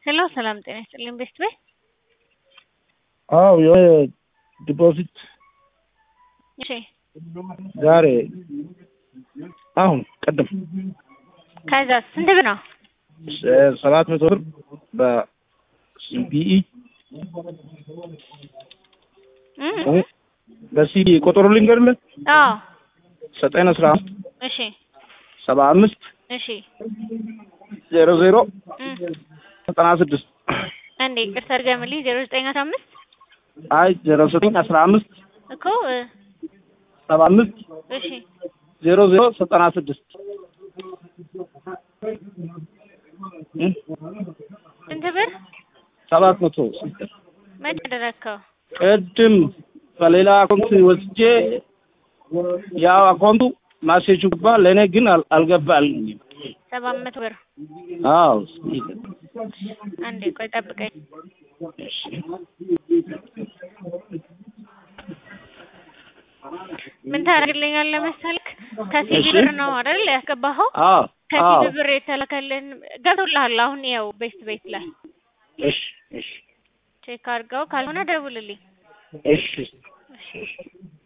ሄሎ ሰላም ጤና ይስጥልኝ ቤስት ቤት አዎ የሆነ ዲፖዚት እሺ ዛሬ አሁን ቅድም ከዛ ስንት ብር ነው? ሰባት መቶ ብር በሲቢኢ እም በሲቢኢ ቁጥሩ ልንገርልህ አዎ ዘጠኝ አስራ አምስት እሺ ሰባ አምስት እሺ ዜሮ ዜሮ እም ዘጠና ስድስት አንዴ ይቅርታ አድርገምልኝ ዜሮ ዘጠኝ አስራ አምስት አይ ዜሮ ዘጠኝ አስራ አምስት እኮ እ ሰባ አምስት እሺ ዜሮ ዜሮ ዘጠና ስድስት ስንት ብር ሰባት መቶ መቼ አደረግከው? ቅድም በሌላ አካውንት ወስጄ ያው አካውንቱ ማሴጁ ገባ፣ ለእኔ ግን አል- አልገባልኝም። ሰባት መቶ ብር አዎ አንዴ ቆይ ጠብቀኝ። ምን ታደርግልኛለህ መሰልክ? ከሲቢ እሺ። ብር ነው አይደል ያስገባኸው? አዎ አዎ ከሲቢ ብር የተላከልን ገብቶልሃል። አሁን ያው ቤት ቤት ላይ እሺ እሺ ቼክ አድርገው፣ ካልሆነ ደውልልኝ። እሺ